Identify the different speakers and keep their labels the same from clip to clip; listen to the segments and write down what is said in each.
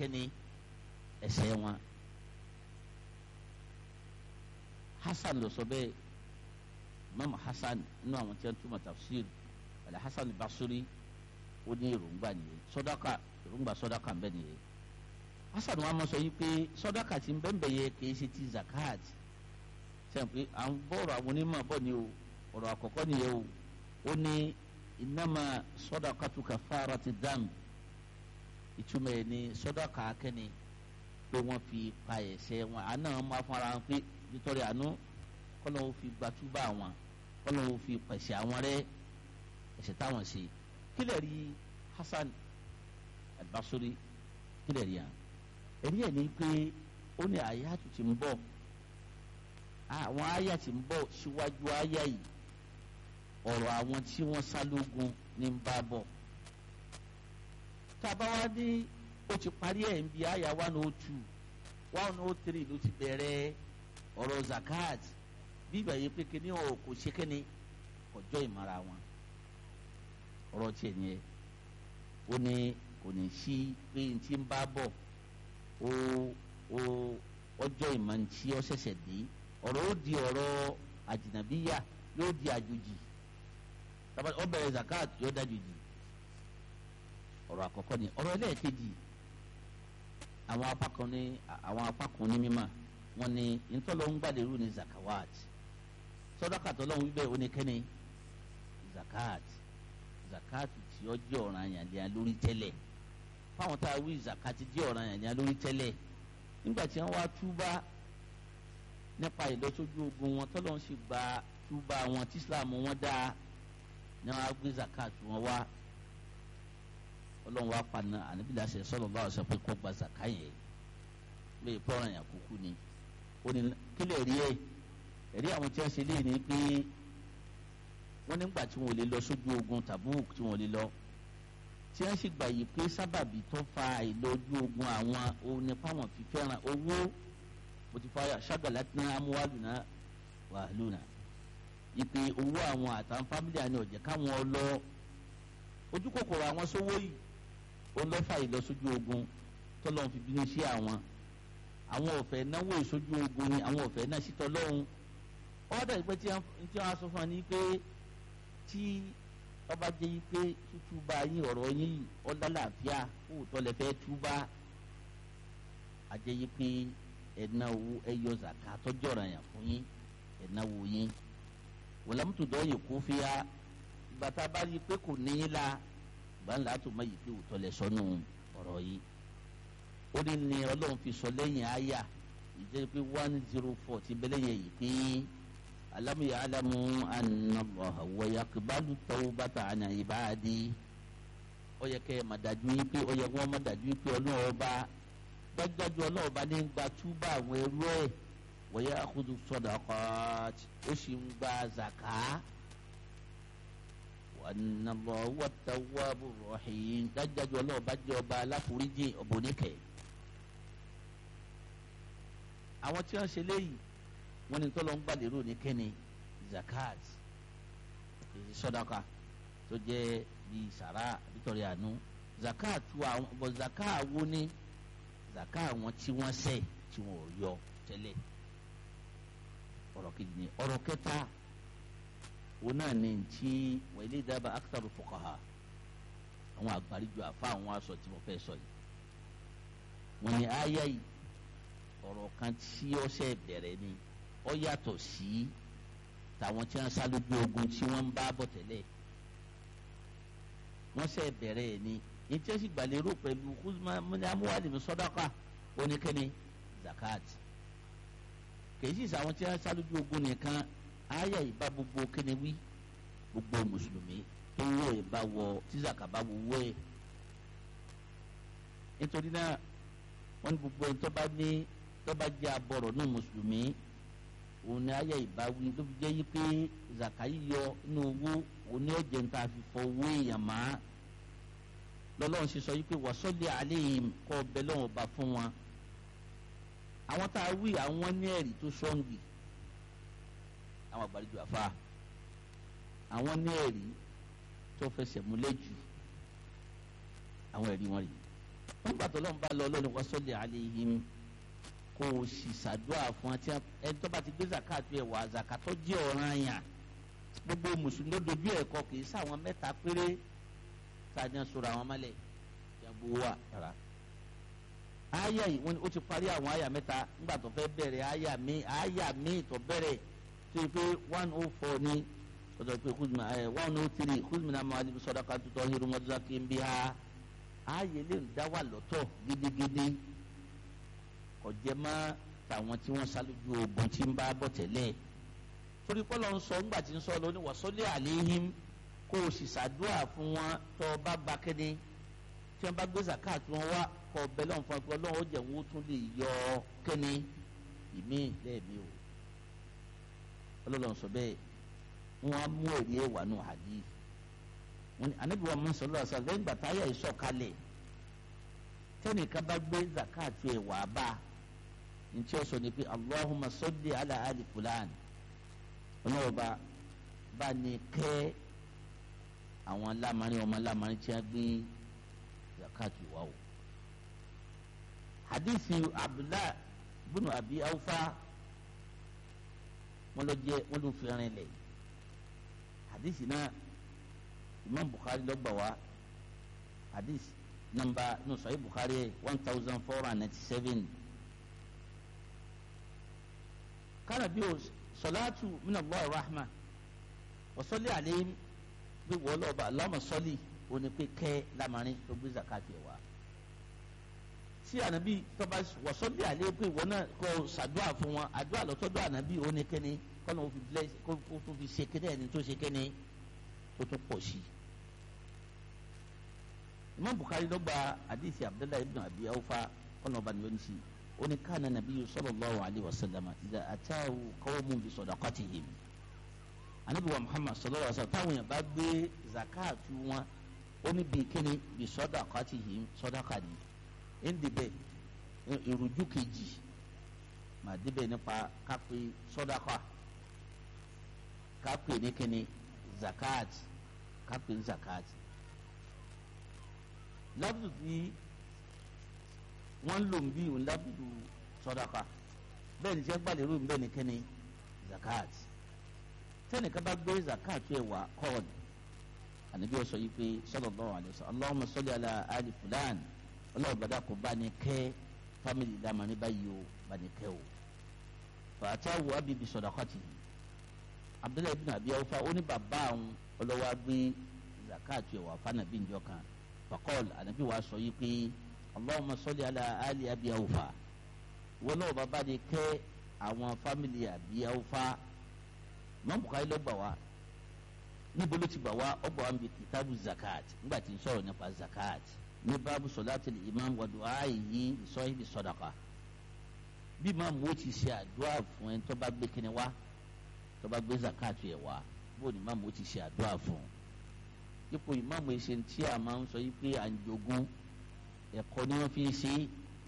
Speaker 1: kẹ́ni ẹ̀ṣẹ̀ wọn. hasan ló sọ bẹ́ẹ̀ imam hasan inú àwọn tí wọ́n túmọ̀ tafsir wàlẹ̀ hasan basuri ó ní èròǹgbà nìyẹn sọdọ́kà èròǹgbà sọdọ́kà ń bẹ nìyẹn hasan wa mọ̀ sọ yìí pé sọdọ́kà ti ń bẹ́ẹ̀ bẹ́ẹ̀ yẹ kì í ṣe ti zakat sẹ́yìn pé à ń bọ̀rọ̀ àwọn onímọ̀ bọ̀ ni o ọ̀rọ̀ àkọ́kọ́ nìyẹn o ó ní innama sọdọ́kàtu kafarati dam ìtumọ̀ ẹ̀ ní sọdọ́kà akẹ́ni pé wọ́n fi pa ẹ̀ṣẹ̀ wọn àná wọn máa fún ara wọn pé nítorí àánú kọ́nà ó fi gbàtúbà wọn kọ́nà ó fi pẹ̀sẹ̀ àwọn rẹ́ ẹ̀ṣẹ̀ táwọn ṣe kílẹ̀ rí Hasan al-Basri kílẹ̀ rí hàn ẹ̀rí ẹ̀ ní pé ó ní àyà tó ti ń bọ̀ àwọn àyà ti ń bọ̀ síwájú àyà yìí ọ̀rọ̀ àwọn tí wọ́n sá lógun ní ń bá bọ̀ tá a bá wá ní ó ti parí ẹ̀ ń bi àyà one oh two one oh three ló ti bẹ̀rẹ̀ ọ̀rọ̀ zakat bí ìgbà yìí pé kíní ọ̀ kò ṣe kíní ọjọ́ ìmọ̀ra wọn ọ̀rọ̀ tiẹ̀ ni ẹ̀ ó ní kò ní sí pé n ti ń bá bọ̀ ó ó ọjọ́ ìmọ̀ ntí ọ ṣẹ̀ṣẹ̀ dé ọ̀rọ̀ ó di ọ̀rọ̀ àjìnàbíyà yóò di àjòjì ó bẹ̀rẹ̀ zakat yóò dájòjì ọ̀rọ̀ àkọ́kọ́ ni ọ̀rọ̀ ẹlẹ́ẹ̀kejì àwọn apá kan ní àwọn apá kan ní mímọ́ wọn ni ntọ́lọ́ ń gbàdérú ní zakawat sọdọ́kà tọ́lọ́hún wíbẹ̀ ó ní kẹ́ni zakat zakat tí ó jẹ́ ọ̀ràn àyànlẹ́yà lórí tẹ́lẹ̀ fáwọn tá a wí zakat jẹ́ ọ̀ràn àyànlẹ́yà lórí tẹ́lẹ̀ nígbà tí wọ́n wá túbá nípa ìlọsójú ogun wọn tọ́lọ́hún sì gba túbá wọn tí islam wọn dá ní wọn á gbé zakat wọn wá ọlọ́run wá paná ànábìlẹ̀ àṣẹ sọ́lọ́ bá ọ̀sẹ̀ pé kó gba zakat yẹn lè pọ́nrán yàn kúkú ni ó ní kílẹ̀ rí ẹ̀ ẹ̀rí àwọn tí wọ́n ṣe lé ní pé wọ́n nígbà tí wọ́n lè lọ sójú ogun Tabuk tí wọ́n lè lọ tí wọ́n sì gbà yìí pé sábàbí tó fa ìlọ́jú ogun àwọn òun nípa wọn fi fẹ́ràn owó mo ti fa ṣàgbàlá tí wọ́n amúwálù náà wàhálù náà ìpè owó àwọn àtàwọn fámìlì àni ọ̀jẹ̀ káwọn lọ ojú kòkòrò àwọn sówó yìí ó lọ́fà ìlọsójú ogun tọ́lọ́ fi bínú sí àwọn àwọn ọ̀fẹ́ náwó ìsójú ogun ni àwọn ọ̀fẹ́ náà sí tọ́lọ́hún ọ̀dà ìpẹ́ tí wọ́n á sọ fún wa ní pé tí ọba jẹ́ yí pé tútúbà yín ọ̀rọ̀ yín ọ̀làlàáfíà òótọ́ lẹ fẹ́ túbà àjẹ́ yí pé ẹ̀ná owó ẹ̀yọ zàká tọ́jú ọ̀ràn yàn fún yín ẹ̀ná owó yín wọ̀lámùtò dọ́yè kó fi ya ìgbà tá a bá rí i pé kò ní í la ìgbà ńlá tó má yí pé òótọ́ lẹ sọnù ọ̀rọ̀ yìí ó ní ní ọlọ́run fi sọ lẹ́yìn àyà ìjẹ́ pé one zero four ti bẹ́lẹ̀ yẹ yìí pé alamu ya alamu anallaha wa yaqbalu tawbata an ibadi ó yẹ kẹ́ ẹ̀ má dájú yín pé ó yẹ wọ́n má dájú yín pé ọlọ́run ọba dájúdájú ọlọ́run ọba ní gba túbà àwọn ẹrú ẹ̀ wa ya'khudhu sadaqat ó sì ń gba zaka wa anallaha huwa tawwabur rahim dájúdájú ọlọ́run ọba jẹ́ ọba aláforíjì ọ̀bọ̀ oníkẹ́ẹ́ àwọn tí wọ́n ṣe léyìí wọ́n ní tọ́lọ́ ń gbàlérò ní kẹ́ni zakat èyí sọ́dáka tó jẹ́ bíi sàrà nítorí àánú zakat wa bọ̀ zakat wo ni zakat àwọn tí wọ́n ṣẹ̀ tí wọ́n ò yọ tẹ́lẹ̀ ọ̀rọ̀ kejì ni ọ̀rọ̀ kẹta wọn náà ní ti wọ́n ilé ìdábà akitaru fuqaha àwọn àgbáríjọ àfa àwọn aṣọ tí mo fẹ́ sọ yìí wọ́n ní àyà yìí ọ̀rọ̀ kan tí ó ṣe bẹ̀rẹ̀ ni ó yàtọ̀ sí tàwọn tí wọ́n sá lójú ogun tí wọ́n ń bá bọ̀ tẹ́lẹ̀ wọ́n ṣe bẹ̀rẹ̀ ni ní tí ó sì gbàlérò pẹ̀lú amúhàlìmí sọ́dáka oníkẹ́ni zakat kèyí sì sàwọn tí wọ́n sá lójú ogun nìkan àyà ìbá gbogbo kíni wí gbogbo mùsùlùmí tó wọ ìbá wọ tí zaka bá wọ wọ ẹ̀ nítorí náà wọ́n ní gbogbo ẹni tó bá ní tó bá jẹ́ abọ̀rọ̀ ní mùsùlùmí òun ni ayé ìbáwí tó fi jẹ́ yí pé zaka yíyọ inú owó òun ni ọ̀jẹ̀ ń ta fi fọ owó èèyàn má lọ́lọ́run ṣe sọ yí pé wàsọ́lẹ̀ àléhìm kọ́ ọbẹ̀ lọ́wọ́ bá fún wọn àwọn tá a wí àwọn ní ẹ̀rí tó sọ́ǹgì àwọn àgbàlejò àfa àwọn ní ẹ̀rí tó fẹsẹ̀ múlẹ̀ jù àwọn ẹ̀rí wọn rèé nígbà tó lọ́n bá lọ lọ́nà wọ́n sọ́lẹ̀ alayhim kó o sì ṣàdúrà fún ẹtí ẹni tó bá ti gbé zakatu ẹ̀ wá zakatọ́ jẹ́ ọ̀ranyàn gbogbo mùsùlùmí ló dojú ẹ̀ kọ kì í sáwọn mẹ́ta péré tàbí sọ̀rọ̀ àwọn mọ́lẹ̀ yàgò wà rárá. àyà yìí wọ́n ní ó ti parí àwọn àyà mẹ́ta nígbà tó fẹ́ bẹ̀rẹ̀ àyà mi àyà mi tó bẹ̀rẹ̀ tó yẹ pé one oh four ní ọ̀dọ̀ pé kúzùmí ẹ̀ one oh three kúzùmí náà máa ní sọ́dọ̀ká tutọ́ hirun mọ́tò kí n bí ha ààyè lè dá wà lọ́tọ̀ gidigidi ọ̀jẹ̀ má tàwọn tí wọ́n ṣáájú ogun tí ń bá bọ̀ tẹ́lẹ̀ torí pọ́lọ́ ń sọ ńgbà tí ń sọ lóní wàsọ́lé àléhìm kó o sì ṣàdúrà fún wọn tó o bá ba kéde tí wọ́n bá gbé zakat wọn wá kọ́ ọbẹ̀ lọ́n fún ọgbọ́n lọ́wọ́ jẹ̀ wọ́n tún lè yọ kéde ìmí lẹ́ẹ̀mí o ọlọ́lọ́n sọ bẹ́ẹ̀ wọ́n á mú èrè ẹ̀wà nù hadith anabi wa musa lọ sọ lẹ́yìn gbàtà ayé ìsọ̀kalẹ̀ tẹnìkan bá gbé zakatu ẹ wà bá ntí ó sọ ni pé allahumma salli ala ali fulan ọlọ́wọ́ba bá ní kẹ́ àwọn lamari ọmọ lamari tí a gbé zakatu wa o hadithi abdullah bunu abi awfa wọn lọ jẹ wọn lọ fi rin lẹ hadithi náà imam bukhari ló gbà wá hadith namba no sahih bukhari one thousand four hundred ninety seven kana bi o salatu min allah rahma wa salli alayhim bi wọlé ọba allahumma salli o ní pé kẹ́ lamarin tó gbé zakati wa tí ànábì tọ́ba wa salli alayhim pé ìwọ náà kọ́ sàdúrà fún wọn àdúrà lọ́tọ́dọ̀ ànábì o ní kẹ́ni kọ́nà ó fi bless kó tó fi ṣe kẹ́ni ẹni tó ṣe kẹ́ni ó tún pọ̀ sí i. imam bukhari ló gba hadithi abdullahi ibn abi awfa ọ̀nà ọba ni ó ń sí ó ní káàna nàbí sallallahu alayhi wa sallam idha atahu qawmun bi sadaqatihim. anabi wa muhammad sallallahu alayhi wa sallam táwọn yẹn bá gbé zakatu wọn ó ní bíi kíni bi sadaqatihim sadaqa ni ń dibẹ̀ ìrújú kejì màá dibẹ̀ nípa kápẹ́ sadaqa kápẹ́ ní kíni zakat kápẹ́ zakat lábùdù tí wọ́n lò ń bí òun lábùdù sọ́dáka bẹ́ẹ̀ ni tí wọ́n gbàlérò ń bẹ́ẹ̀ ni kẹ́ni zakat tẹ́nìkan bá gbé zakat ẹ̀ wá kọ́ọ̀dù ànábi ọ̀sọ̀ yìí pé sallallahu alaihi wasallam Allahumma salli ala ali fulan ọlọ́run bàdá kò bá ní kẹ́ fámìlì dámàní báyìí o bá ní kẹ́ o fàtàwù abibi sadaqati abdullahi bin abi awfa ó ní bàbá àwọn ọlọ́wọ́ agbé zakat ẹ̀ wá fánàbí njọ kan fakọ́l ànábi wàá sọ yìí pé allahumma salli ala ali abi awfa wọn náà bàbá de kẹ́ àwọn fámìlì abi awfa mọ bukari ló gbà wá níbo ló ti gbà wá ọgbà wa ń bi kitabu zakat nígbà tí n sọ̀rọ̀ nípa zakat ní báàbù sọláàtì imam wa du'a yìí sọ́yìnbí sọ́dọ̀kà bí imam wo ti ṣe àdúrà fún ẹ tó bá gbé kíni wá tó bá gbé zakat yẹ wá bó ni imam wo ti ṣe àdúrà fún un ipò ìmáàmù ẹsẹ̀ tí a máa ń sọ yìí pé à ń jogún ẹ̀kọ́ ni wọ́n fi ń ṣe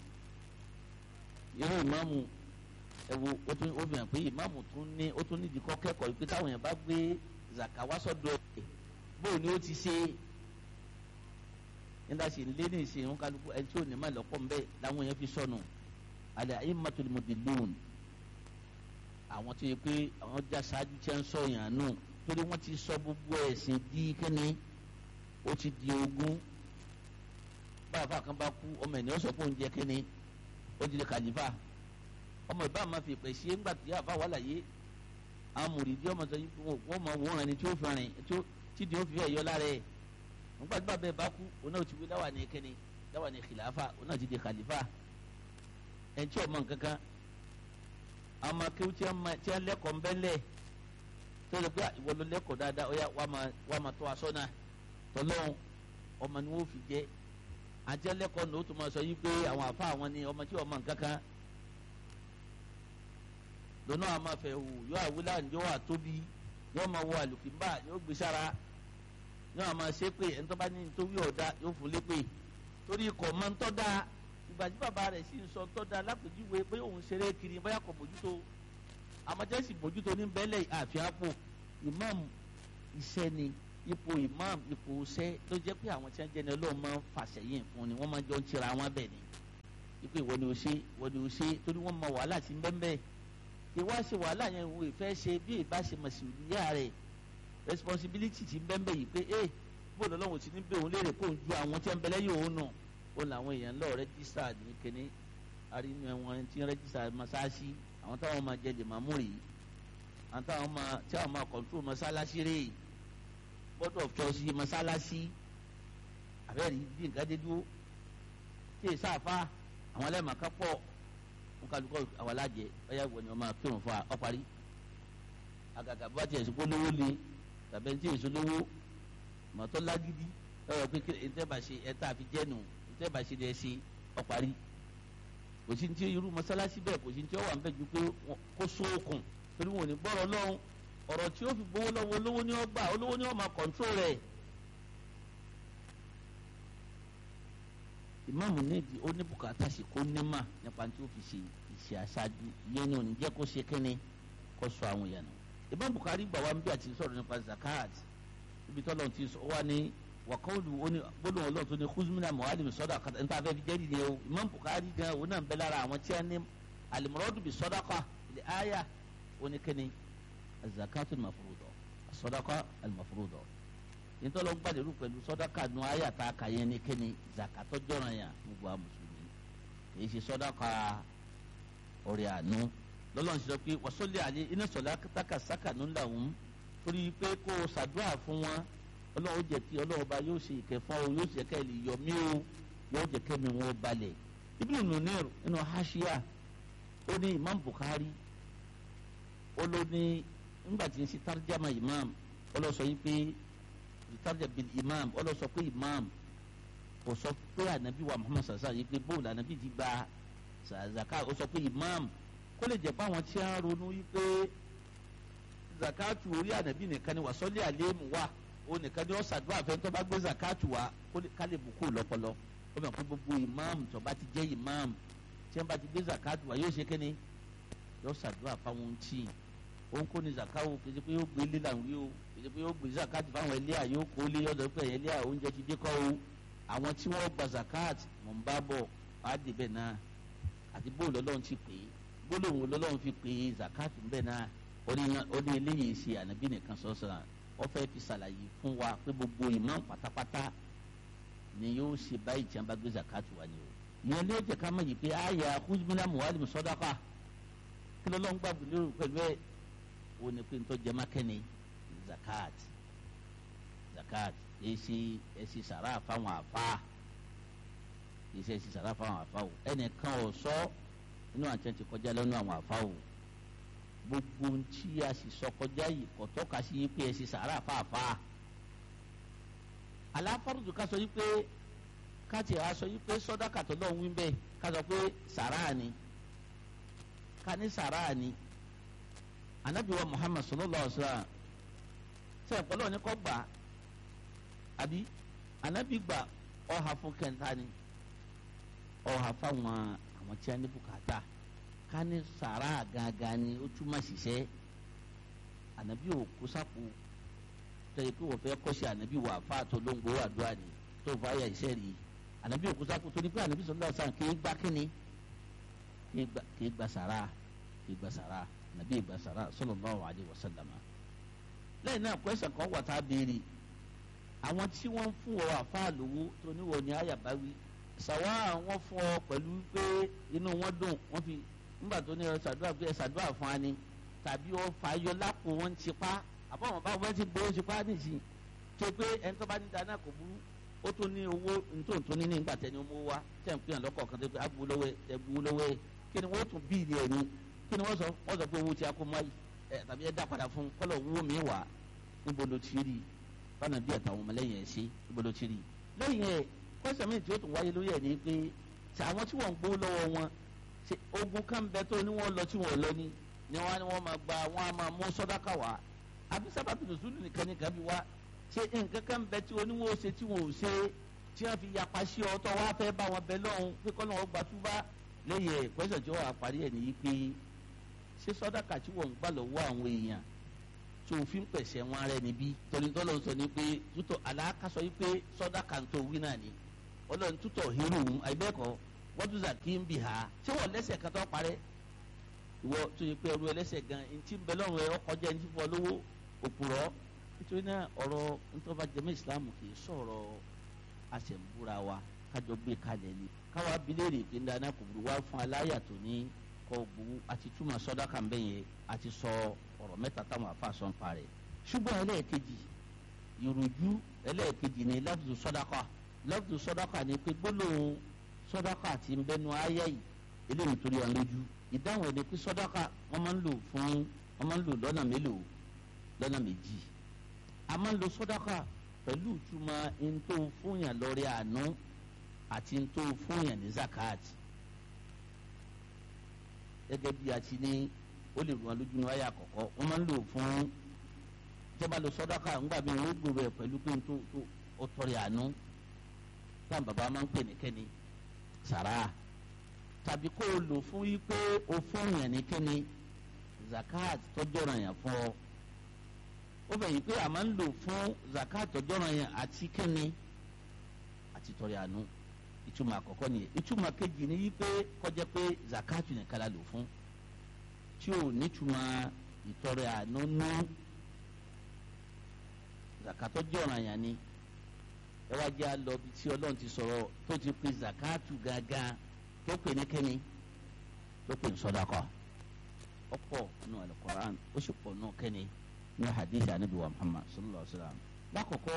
Speaker 1: irú ìmáàmù ẹ̀wò ó tún ó fi hàn pé ìmáàmù tún ní ó tún nídìí kọ́ kẹ́kọ̀ọ́ yìí pé táwọn èèyàn bá gbé zaka wá sọ́dọ̀ ẹ̀ bóun ni ó ti ṣe nígbà tí lé ní ìsìn ń kálukú ẹni tí ò ní má lọ́pọ̀ ń bẹ́ làwọn èèyàn fi sọnù alẹ́ ayé mọ́tòlì mọ́tòlùún àwọn tó yẹ pé àwọn já ṣáájú tí wọ́n ń sọ yàn nù torí wọ́n ti sọ gbogbo ẹ̀sìn di kíni ó ti di ogún báyà kan bá kú ọmọ ènìyàn sọ pé òun jẹ kíni ó di kàlífà ọmọ ìbá máa fi pè sí ńgbà tí àfa wà láyé àwọn mùrìdí ọmọ sọ yìí wọ́n máa wọ́n rìn ní tí ó fi rìn tí tí ó fi ẹ̀yọ lára ẹ̀ nígbà tí bàbá ẹ̀ bá kú òun náà ti wí dáwà ní kíni dáwà ní kìláfà òun náà ti di kàlífà ẹ̀ ń tí ọmọ nǹkan kan àwọn ọmọ akéwù tí wọ́n lẹ́kọ̀ọ́ ń bẹ́lẹ̀ tó lè gbé ìwọ ló lẹ́kọ̀ọ́ dáadáa ó yá wàá máa tọ́ aṣọ náà tọ́lọ́hún ọmọ ni wọ́n fi jẹ́ àti ẹlẹ́kọ̀ọ́ ní o tún máa sọ yí pé àwọn àfa àwọn ni ọmọ tí ọmọ nǹkan kan lọ́nà àmọ́ fẹ́ hù yóò àwílà ǹjọ́ wà tóbi yóò máa wọ àlùkìmbà yóò gbé sára yóò máa ṣe pé ẹni tó bá ní nítorí ọ̀dà yóò fún lépè torí ikọ̀ máa ń tọ́ da ìgbà tí bàbá rẹ̀ sì ń sọ tọ́ da lápèjúwe pé òun ṣeré kiri bóyá kò bójútó àmọ́jẹ́sì bójútó ní bẹ́lẹ̀ àfi àpò ìmáàmù iṣẹ́ ni ipò imam ipò sẹ́ tó jẹ́ pé àwọn tí wọ́n jẹ́ ní ọlọ́run máa ń fàṣẹyìn fún ni wọ́n máa jọ ń tira wọn bẹ̀ ni ipò ìwọ ni o ṣe ìwọ ni o ṣe torí wọ́n mọ wàhálà tí ń bẹ́ẹ̀ bẹ́ẹ̀ ìwá ṣe wàhálà yẹn wo ìfẹ́ ṣe bí ìbá ṣe mọ̀síwìlíyà rẹ̀ responsibility ti ń bẹ́ẹ̀ bẹ́ẹ̀ yìí pé ẹ bó lọ́lọ́run ti ní bẹ́ẹ̀ òun léèrè kó ń ju àwọn tí wọ́n bẹ lẹ́yìn òun nù ó làwọn èèyàn lọ rẹ́jísítà ní kíní arínú ẹ̀wọ̀n tí ń rẹ́jísítà masáàsì àwọn táwọn máa jẹ lè máa mú rèé àwọn táwọn máa tí àwọn máa control masáàsì rèé board of trustee masáàsì àbẹ́rẹ́ bí nǹkan dé dúró tí èsì àfa àwọn ẹlẹ́màá pọ̀ wọn kálukọ́ àwọn alájẹ ọ̀yà ìwọ ni wọ́n máa kírun fún wa ọ parí àgàgà bá tiẹ̀ sọ́kó lówó le tàbí ẹni tí èso lówó mọ̀tọ́ lágídí lọ́wọ́ pé ìtẹ́bà ṣe ẹ̀ta àfi jẹ́nu ìtẹ́bà ṣe lẹ́ ṣe ọ parí kò sí ní tí irú mọ́sálásí bẹ́ẹ̀ kò sí ní tí ó wà ń bẹ̀ ju pé kó sóòkùn torí wọn ò ní gbọ́rọ̀ lọ́hùn ọ̀rọ̀ tí ó fi gbowó lọ́wọ́ olówó ni ó gbà olówó ni ó máa kọ̀ǹtró rẹ̀ ìmáàmù nídìí ó ní bùkátà sí kó nímà nípa tí ó fi ṣe ìṣe aṣáájú ìyẹn ni ò ní jẹ́ kó ṣe kínní kó sọ àwọn èèyàn nù. Imam Bukhari gbà wá ń bí àti sọ̀rọ̀ nípa zakat ibi tó lọ́n ti sọ wá ní wàkọ́ọ̀lù gbólóhùn ọlọ́run tó ní kuzmina muhalim sọ́dà kàtà níta fẹ́ fi jẹ́rìí ni o Imam Bukhari gan òun náà ń bẹ lára àwọn tí a ní alimurọ́dù bí sọ́dàkà ilẹ̀ aya oníkẹ́ni zakatul mafurudọ̀ sọ́dàkà alimafurudọ̀ nítorí wọn gbàdérú pẹ̀lú sọ́dáka nu ayé àtàkà yẹn ní kíni zakatọ́ jọ̀ràn yàn gbogbo àwọn mùsùlùmí kìí ṣe sọ́dáka ọ̀rẹ́ àánú lọ́lọ́run ṣe sọ pé wàsọ́lẹ̀ àlẹ́ iná sọ̀lá táka sákànú làwọn torí pé kó o ṣàdúrà fún wọn ọlọ́run jẹ́ kí ọlọ́run bá yóò ṣe ìkẹ́ fún ọ yóò ṣe kẹ́ ẹ lè yọ mí o yóò jẹ́ kẹ́mi wọn balẹ̀ Ibn Munir nínú haṣíà ó ní Imam Bukhari ó ló ní nígbà tí ń ṣe tarjama imam ó lọ sọ yìí pé ìtajà bil imam ọ lọ sọ pé imam kò sọ pé ànábì wa muhammad sàṣà yìí pé bóòlù ànábì ti gba zaka ó sọ pé imam kó lè jẹ́ pé àwọn tí a ń ronú yìí pé zakatu orí ànábì nìkan ni wà sọ́lé àléémù wa ó nìkan ni ó ṣàdúrà fẹ́ tó bá gbé zakatu wa ká lè bùkún lọ́pọlọ ó mọ̀ pé gbogbo imam tó bá ti jẹ́ imam tí wọ́n bá ti gbé zakatu wa yóò ṣe kíni yóò ṣàdúrà fáwọn tí òun kò ní zakawo kì í ṣe pé yóò gbé lílà ń wí o ìdí pé yóò gbé zakat fáwọn ẹlẹ́à yóò kó lé ọ̀dọ̀ pé ẹ̀yẹ ẹlẹ́à oúnjẹ ti dé kọ́ o àwọn tí wọ́n gba zakat mọ̀ ń bá bọ̀ á dé bẹ́ẹ̀ náà àti bóòlù ọlọ́run ti pè é gbólóhùn ọlọ́run fi pè é zakat ń bẹ́ẹ̀ náà ó ní eléyìí ṣe ànábì nìkan sọ́sọ́ra wọ́n fẹ́ fi ṣàlàyé fún wa pé gbogbo imam pátápátá ni yóò ṣe báyìí tí wọ́n bá gbé zakat wá ni o ìyẹn ló jẹ́ ká mọ̀ yìí pé àyà kúzmínà muhalim sọ́dáfà kí lọ́lọ́run gbàgbé lérò pẹ̀lú ẹ̀ ó ní pé nítorí jẹ́má kẹ́ni zakat zakat èsì èsì sàrà fáwọn àfa èsì èsì sàrà fáwọn àfa o ẹnìkan ò sọ inú àti ẹni tí kọjá lẹ́nu àwọn àfa o gbogbo tí a sì sọ kọjá yìí kò tọ́ka sí yí pé èsì sàrà fáfá aláfàrùdù ká sọ yí pé káàtì á sọ yí pé sọdáka tó lọ́ọ́ wí bẹ́ẹ̀ ká sọ pé sàrà ni ká ní sàrà ni anabi wa muhammad sallallahu alaihi wa sallam sẹ ọpọlọ ní kọ gbà àbí anabi gbà ọha fún kẹntà ni ọha fáwọn àwọn tí a ní bùkátà ká ní sàrà gangan ni ó túmọ̀ ṣiṣẹ́ anabi ò kó sápò tẹ̀yẹ pé wọ́n fẹ́ kọ́ṣẹ́ anabi wà fà tó ló ń gbowó àdúrà ni tó fà yà iṣẹ́ rí anabi ò kó sápò tó ní pé anabi sallallahu alaihi wa sallam kì í gbà kíni kì í gbà sàrà kì í gbà sàrà nàbí ìgbàsára sallallahu alaihi wasallam lẹ́yìn náà kwẹsàn kan wà tá a béèrè àwọn tí wọ́n fún ọ àfáà lówó tó níwọ ní àyàbáwí ṣàwá àwọn fún ọ pẹ̀lú pé inú wọn dùn wọ́n fi nígbà tó ní ṣàdúrà pé ṣàdúrà fún wa ni tàbí ọ fàáyọ lápò wọn ti pa àbọ̀wọ̀n bá wọn ti gbowó ti pa nìsín tó pé ẹni tó bá ní dáná kò burú ó tún ní owó ntòǹtò ní nígbà tẹni ọmọ wa tẹ̀ ń pè hàn lọ́kọ̀ọ̀kan tó pé agbowó lọ́wọ́ ẹ gbowó lọ́wọ́ ẹ kí ni wọ́n tún bíìlì ẹ̀ ní kí ni wọ́n sọ wọ́n sọ pé owó tí a kó máyì ẹ tàbí ẹ dá padà fún kọ́lọ̀ owó mi wà níbo ló ti rí bánà bí àtàwọn ọmọlẹ́yìn ẹ̀ ṣe níbo ló ti rí lẹ́yìn ẹ̀ kọ́sẹ̀ mi tí ó tún wáyé lórí ẹ̀ ní pé ṣe àwọn tí wọ́n ń gbowó lọ́wọ́ wọn ṣe ogun kan bẹ tó ní wọ́n lọ tí wọ́n lọ ní ni wọ́n ní wọ́n máa gba wọ́n á máa mú sọ́dáka wá àbí sábàbí nùsùlù nìkan nìkan bí wá ṣe nǹkan kan bẹ tí oníwó ṣe tí wọ́n ò ṣe tí wọ́n fi yapa sí ọ tó wá fẹ́ bá wọn bẹ lọ́hùn pé kọ́ lọ́wọ́ gbàtúbá lẹ́yìn ẹ̀ pẹ́sẹ̀ tí wọ́n á parí ẹ̀ nìyí pé ṣé sọ́dáka tí wọ́n ń gbà lọ́wọ́ àwọn èèyàn tó o fi ń pẹ̀sẹ̀ wọn rẹ níbí torí tọ́lọ́ sọ ni pé tútọ̀ aláàkásọ yìí pé sọ́dá kàńtó wí náà ni ọlọ́run tútọ̀ hírù ń àìbẹ́ẹ̀kọ́ wọ́n tún zàkí ń bì ha ṣé wọ́n lẹ́sẹ̀ kan tó parẹ́ ìwọ tó yẹ pé ẹrú ẹlẹ́sẹ̀ gan ntí ń bẹ lọ́rùn ẹ ọkọjá ntí fún ọ lówó òpùrọ́ nítorí náà ọ̀rọ̀ ntọ́ba jẹ́mọ́ ìsìlámù kì í sọ̀rọ̀ àṣẹ̀mbúra wa kájọ gbé kalẹ̀ ni káwa bilérì pé ń dáná kò burú wá fún aláyà tó ní kọ́ gbowó àti túmọ̀ sọ́dá kan bẹ́ẹ̀ yẹn àti sọ ọ̀rọ̀ mẹ́ta táwọn afa sọ ń parẹ́ ṣùgbọ́n ẹlẹ́ẹ̀kejì ìrújú ẹlẹ́ẹ̀kejì ni lafzu sọ́dákà lafzu sọ́dákà ni pé gbólóhùn sọ́dákà ti ń bẹnu ayé yìí eléyìí torí wọn lójú ìdáhùn ẹni pé sọ́dákà wọ́n máa ń lò fún wọ́n máa ń lò lọ́nà mélòó lọ́nà méjì a máa ń lo sọ́dákà pẹ̀lú ìtumọ̀ ntó fúnyàn lórí àánú àti ntó fúnyàn ní zakat gẹ́gẹ́ bí a ti ní ó lè rún wọn lójú ní wáyà àkọ́kọ́ wọ́n máa ń lò fún ìjọba lo sọ́dákà ńgbà bí wọ́n gbòòrò ẹ̀ pẹ̀lú pé ntó tó ọtọ́rẹ̀ àánú táwọn bàbá máa ń pè ní kẹ́ni sàrà tàbí kó o lò fún yí pé o fún yàn ní kẹ́ni zakat tọ́jú ọ̀ràn yàn fún ọ ó fẹ́ yí pé a máa ń lò fún zakat tọ́jú ọ̀ràn yàn àti kẹ́ni àti tọrẹ àánú ìtumọ̀ àkọ́kọ́ nìyẹn ìtumọ̀ kejì ni yí pé kọjá pé zakat nìkan la lò fún tí ò nítumọ̀ ìtọrẹ àánú nú zakat tọ́jú ọ̀ràn yàn ni ẹ wá jẹ́ àlọ́ bí tí ọlọ́run ti sọ̀rọ̀ tó ti pe zakatu gangan tó pè ní kẹ́ni tó pè ní sọ́dákọ̀ ọ̀pọ̀ nù alukoran ó sì pọ̀ nù kẹ́ni ní hadith anabi wa muhammad sallallahu alaihi wa sallam lákòókò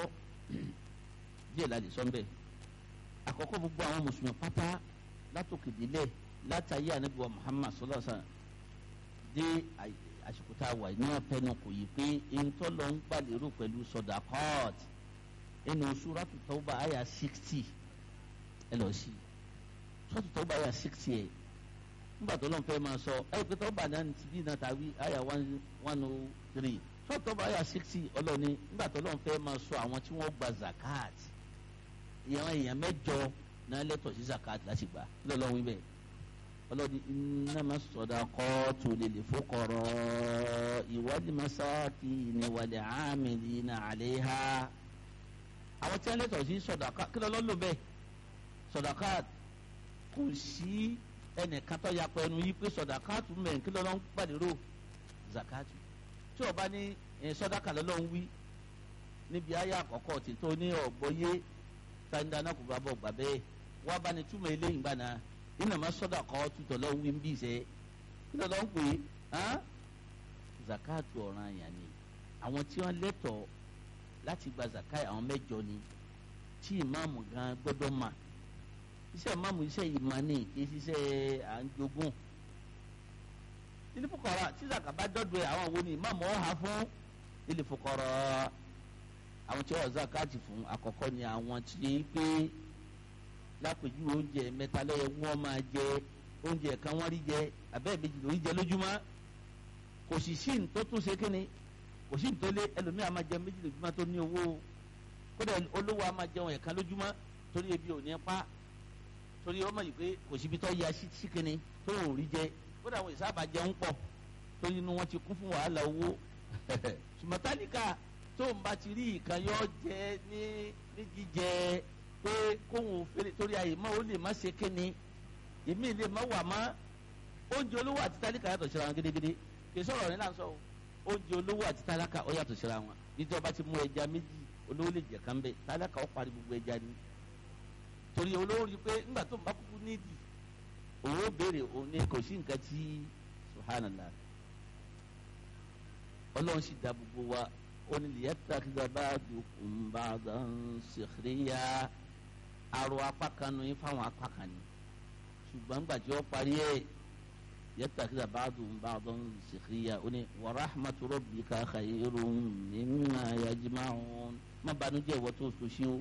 Speaker 1: díẹ̀ láti sọ́nbẹ̀ àkọ́kọ́ gbogbo àwọn mùsùlùmí pátá látòkè délẹ̀ látàyé anabi wa muhammad sallallahu alaihi wa sallam dé àsìkò tá a wà ní ọ̀pẹ́nu kò yí pé ntọ́lọ́ ń gbàlérò pẹ̀lú sọ́dákọ́ọ̀tì inú suratu tawba aya sixty ẹ lọ sí suratu tawba aya sixty ẹ nígbà tó lọ́n fẹ́ máa sọ ẹ pé tawba náà ti bí náà tàbí aya one oh three suratu tawba aya sixty ọlọ́ni nígbà tó lọ́n fẹ́ máa sọ àwọn tí wọ́n gba zakat ìyàwó èèyàn mẹ́jọ náà lẹ́tọ̀ọ́ sí zakat láti gbà kí lọ́ọ́ wí bẹ́ẹ̀ ọlọ́ni innama sadaqatu lil fuqara wal masakin wal amilina alayha àwọn tí wọn lẹtọ sí sọdaka kí lọ lọ bẹ́ẹ̀ sọdaka kò sí ẹnìkan tó yapọ ẹnu yìí pé sọdaka tún mẹ kí lọ lọ ń gbàdúrò zakatu tí o bá ní sọdaka lọ lọ ń wí níbi ayé àkọ́kọ́ tí tó ní ọgbọyé sáńdà kò bá bọ gbà bẹ́ẹ̀ wá bá ní túmọ̀ eléyìí gbà náà ìnàmọ sọdaka tutọ lọ ń wí ń bí sẹ kí lọ lọ ń pè é zakatu ọ̀ràn yẹn ni àwọn tí wọn lẹtọọ láti gba zakai àwọn mẹ́jọ ni tí ìmáàmù gan gbọ́dọ̀ mà iṣẹ́ ìmáàmù iṣẹ́ ìmánì kì í ṣiṣẹ́ à ń jogún ilé fúkọrọ tí zaka bá dọdọ ẹ àwọn wo ni ìmáàmù ọha fún ilé fúkọrọ àwọn tí wọn zakati fún àkọ́kọ́ ni àwọn tí yẹ pé lápèjú oúnjẹ mẹ́ta lẹyẹ wọn máa jẹ oúnjẹ kan wọn rí jẹ abẹ́ẹ̀ méjì lórí jẹ lójúmọ́ kò sì sí ní tó tún ṣe kíni kò sí nítorí ẹlòmíì a máa jẹun méjì lójúmọ́ tó ní owó kódà olówó a máa jẹun ẹ̀ka lójúmọ́ torí ebi ò ní pa torí ọmọ yìí pé kò síbi tó ya síkìnni tó ò rí jẹ kódà àwọn ìsáàbà jẹun pọ̀ torí inú wọn ti kún fún wàhálà owó sùmọ́tálíkà tó ń bá ti rí ìkan yọ jẹ ní ní jíjẹ pé kóhun fèrè torí àyè mọ́ ó lè má ṣe kíni èmi lè má wà má oúnjẹ olówó àti tálíkà yàtọ̀ síra wọn gédégédé kì í sọ̀rọ̀ ní là ń sọ o oúnjẹ olówó àti tálákà ó yàtọ̀ síra wọn níjọba ti mú ẹja méjì olówó lè jẹ kán bẹ tálákà ó parí gbogbo ẹja ni torí olówó rí i pé ńgbà tó ń bá kúkú nídìí òun ó béèrè òun ní kò sí nǹkan tí subhanallah ọlọ́run sì dá gbogbo wa ó ní liyattakhidha ba'dukum ba'dan sukhriya arọ apá kan nu yín fáwọn apá kan ni ṣùgbọ́n gbàtí ó parí ẹ̀ يتخذ بعضهم بعضا سخريا ورحمة ربك خير مما يجمعون ما بانجي وتوسوشيو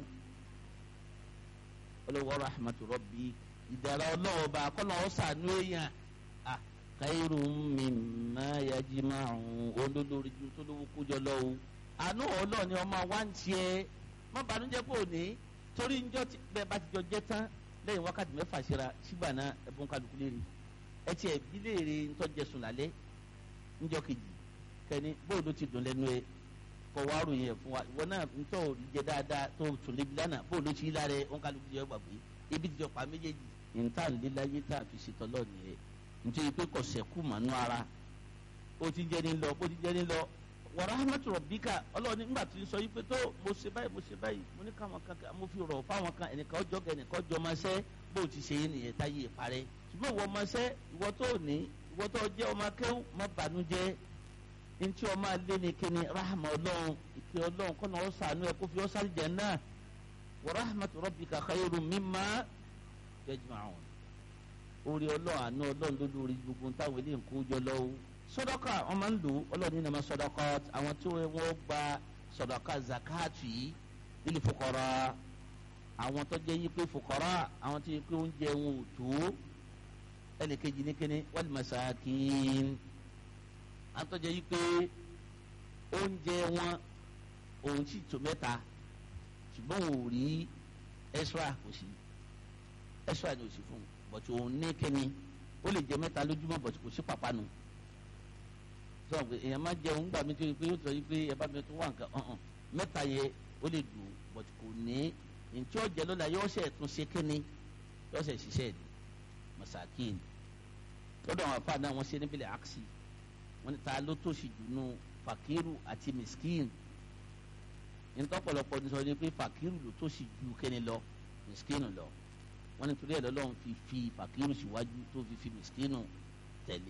Speaker 1: ولو ورحمة ربي ìdára ọlọ́wọ́ bá kọ́nà ọ̀sánú èèyàn khairu mimma yajma'un olólórí ju tó lówó kójọ lọ́wọ́ àánú ọlọ́ọ̀ni ọmọ wa ń tiẹ̀ má banújẹ́ pé òní torí njọ́ bẹ́ẹ̀ bá ti jọ jẹ́ tán lẹ́yìn wákàtí mẹ́fà síra sígbà náà ẹ̀bùn kálukú lè rí ẹtì ẹbí léèrè ntọ́jẹsùn lálẹ́ ńjọ́ kejì kẹ́ni bóun ló ti dùn lẹ́nu ẹ kọ́ wá ròyìn ẹ̀ fún wa ìwọ náà ntọ́ jẹ dáadáa tó tún lébi lánàá bóun ló ti rí lára ẹ wọn kálukú jẹ gbàgbé ebi ti jọ pa méjèèjì níta níláyé tá a fi ṣètò lọ́ọ̀nì ẹ̀ nítorí pé kò sẹ́kù mànú ara ó ti jẹ́ ní lọ bó ti jẹ́ ní lọ wa rahmatu rabbika ọlọ́ọ̀ni ńgbà tí ń sọ yí pé tó mo ṣe báyìí mo ṣe báyìí mo ní káwọn kan mo fi rọ̀ fáwọn kan ẹnìkan ọjọ́ kẹ ẹnìkan ọjọ́ máa ṣẹ́ bó ti ṣe yín nìyẹn táyé ìparẹ́ ṣùgbọ́n ìwọ máa ṣẹ́ ìwọ tó ní ìwọ tó jẹ́ ọmọ akẹ́wò má bànújẹ́ ntí ọmọ alẹ́ ni kíni rahma ọlọ́run ìkẹ́ ọlọ́run kọ́nà ó sànú ẹ̀ kó fi ọ́ sáré jẹ́ náà wa rahmatu rabbika khayrun mimma yajma'un orí ọlọ́run àánú ọlọ́run ló lórí gbogbo táwọn eléyìí ń kó jọ lọ́wọ́ sọdọ́kà wọn máa ń lò ọlọ́run nínú sọdọ́kà àwọn tí wọ́n gba sọdọ́kà zakatu yìí lílì fukara àwọn tó jẹ́ yí pé fukara àwọn tó yẹ pé oúnjẹ wọn ò tó ẹnìkejì ní kíni wal masakin àwọn tó jẹ́ yí pé oúnjẹ wọn òun sì tó mẹ́ta ṣùgbọ́n wọn ò rí extra kò sí extra ni ò sí fún un bọ̀tí òun ní kíni ó lè jẹ mẹ́ta lójúmọ́ bọ̀tí kò sí pàpánu sọ pé èèyàn máa jẹun gbà mí tó yẹ pé yóò sọ yìí pé ẹ bá mi tó wà nǹkan ọ̀hún mẹ́ta yẹ ó lè dùn bọ̀tí kò ní ntí ọ̀jẹ̀ lọ́la yóò ṣe tún ṣe kíni yóò ṣe ṣiṣẹ́ ni masakin lọ́dọ̀ àwọn afa náà wọ́n ṣe níbílẹ̀ aksi wọ́n ní ta ló tó ṣì dùnú fakiru àti miskin ntọ́pọ̀lọpọ̀ ní sọ ni pé fakiru ló tó ṣì ju kíni lọ miskin lọ wọ́n ní torí ẹ̀ lọ́lọ́run fi fi fakiru síwájú tó fi fi miskinu tẹ̀lé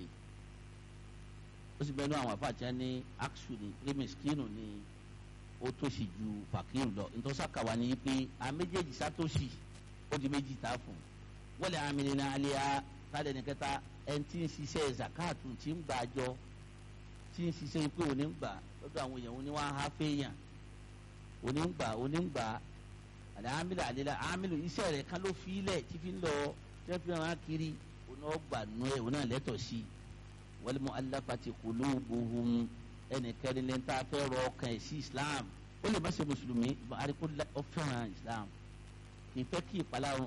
Speaker 1: ó sì bẹ́ẹ̀ ní àwọn afáàtì ní actually pé miskinu ni ó tòṣì ju fakiru lọ ntọ́sàkàwá ni pé a méjèèjì sátòṣì ó di méjì tá a fún wọ́n lè àmì nínú alẹ́ a tálẹ̀ ní kẹta ẹni tí ń ṣiṣẹ́ zakatu tí ń gbà jọ tí ń ṣiṣẹ́ pé òní ń gbà lọ́dọ̀ àwọn èèyàn òní wọ́n á há fẹ́yàn òní ń gbà òní ń gbà àlẹ́ àmìlẹ̀ àlẹ́ àmìlẹ̀ iṣẹ́ rẹ̀ kan ló fi ilẹ̀ tí fi ń lọ tí wọ́n fi hàn kiri òní ọgbà nù ẹ̀ òní àlẹ́tọ̀ sí i wal mu'allafati qulubuhum ẹnìkẹ́ni lẹ́ni tá a fẹ́ rọ ọkàn ẹ̀ sí islam ó lè má ṣe mùsùlùmí àríkó ó fẹ́ràn islam kì í fẹ́ kí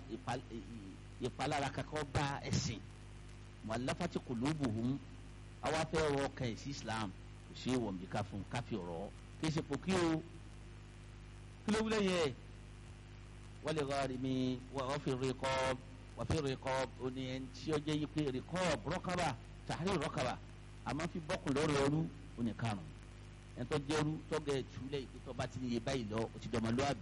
Speaker 1: ìpalára kankan bá ẹ̀sìn mu'allafati qulubuhum àwa fẹ́ rọ ọkàn ẹ̀ sí islam kò ṣe é wọ̀n bí ká fún káfí ọ̀rọ̀ kì í ṣe pò kí o kí ló wúlẹ̀ yẹ wọ́n lè rọrí mi wọ́n fi riqab wọ́n fi riqab oní ẹni tí ó jẹ́ yí pé riqab raqaba tàhírí rọ́kàbà àmọ́ fi bọ́kùn lọ́rọ̀ ẹrú oní karùn-ún ẹ̀ńtọ́ jẹ́rú tọ́gẹ̀ ìtúlẹ̀ ìpẹ́tọ́ bá ti ní iye báyìí lọ ó ti dọ̀mọlúwàbí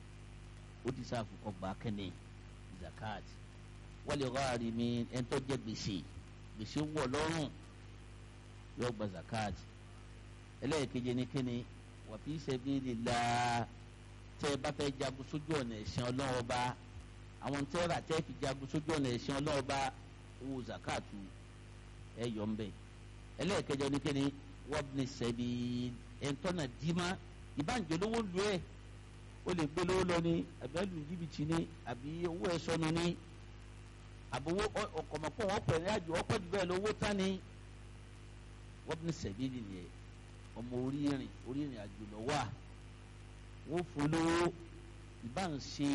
Speaker 1: ó ti sáà fún kọgbà kẹ́ni zakat wọ́n lè rọ́ àrí mi ẹ̀ńtọ́ jẹ́ gbèsè gbèsè wọ̀ lọ́rùn yóò gba zakat ẹlẹ́ẹ̀keje ní kíni wa fi sabilillah tẹ́ ẹ bá fẹ́ jagun sójú ọ̀nà ẹ̀sìn ọlọ́wọ́ bá àwọn tẹ́ ẹ rà tẹ́ fi jagun sójú ọ̀nà ẹ̀sìn ọlọ́wọ́ bá owó zakatu ẹ yọ ń bẹ ẹlẹ́ẹ̀kẹjọ ní kíni wọ́bìnì sẹ́bi ẹ̀ńtọ́nà dìímá ìbáǹjẹ́ lówó lu ẹ̀ ó lè gbé lówó lọ ní àbí ẹlù jìbìtì ní àbí owó ẹ̀ sọnù ní àbówó ọkọ̀mọ̀pọ̀ wọn pẹ̀ ní àjò ọpẹ́ jù bẹ́ẹ̀ lówó tán ní wọ́bìnì sẹ́bi nìyẹn ọmọ orí ìrìn orí ìrìn àjò lọ wà wọ́n fún lówó ìbáǹṣe